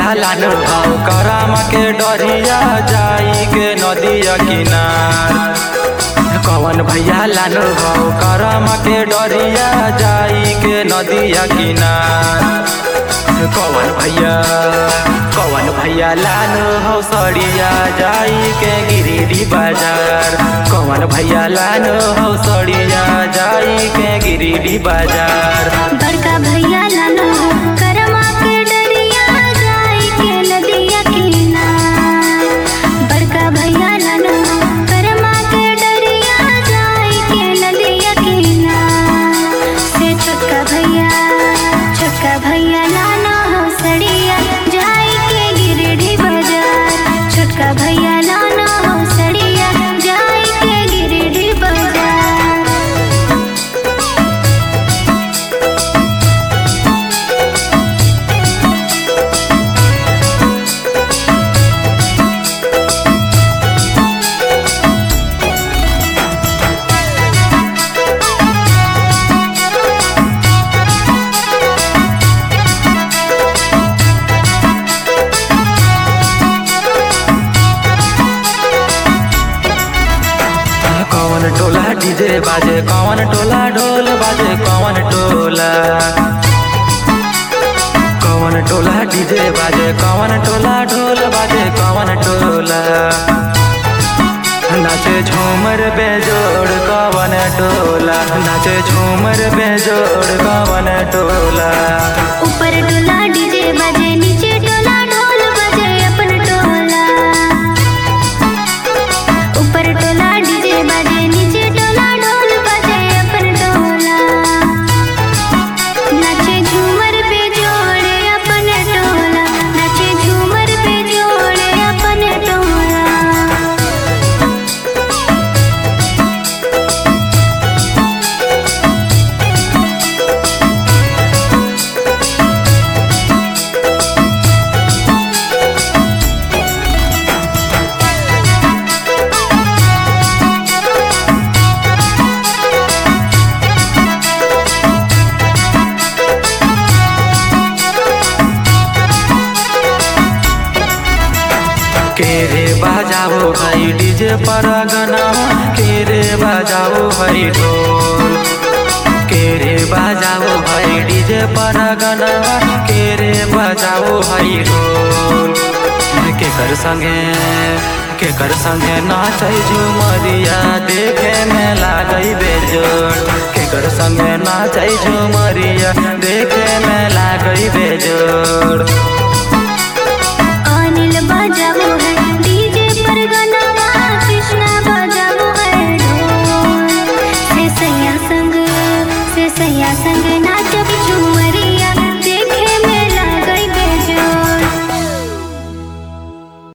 भैया लानो भाव करम के डरिया जाई के नदिया किनार कवन भैया लानो भाव करम के डरिया जाई के नदिया किनार कवन भैया कवन भैया लानो हौ सड़िया जाई के गिरिडी बाजार कवन भैया लानो हौ सड़िया जाई के गिरिडी बाजार बड़का भैया लानो करमा के डरिया जाई के नदिया किनार बड़का भैया लानो करमा के डरिया जाई के नदिया किनार से छोटका भैया छोटका भैया लानो हो सड़िया जाई के गिरडी बाजार छोटका भैया लानो हो सड़िया जाई के गिरडी बाजार कौन टोला डीजे बाजे कौन टोला ढोल बाजे कौन टोला कौन टोला डीजे बाजे कौन टोला ढोल बाजे कौन टोला नाचे झूमर बेजोड़ कवन टोला नाचे झूमर बेजोड़ कवन टोला ऊपर टोला डीजे बजे नीचे टोला ढोल बजे अपन टोला ऊपर टोला डीजे बजे नीचे टोला ढोल बजे अपन टोला नाचे झूमर पे जोड़े अपन टोला नाचे झूमर पे जोड़े अपन टोला के रे बजाओ भाई डीजे पर गना के रे बजाओ भाई ढोल के रे बजाओ भाई डीजे पर गना के रे बजाओ भाई ढोल के कर संगे के कर संगे नाचै झुमरिया देखे में लागै बेजोड़ के कर संगे नाचै झुमरिया देखे में लागै बेजोड़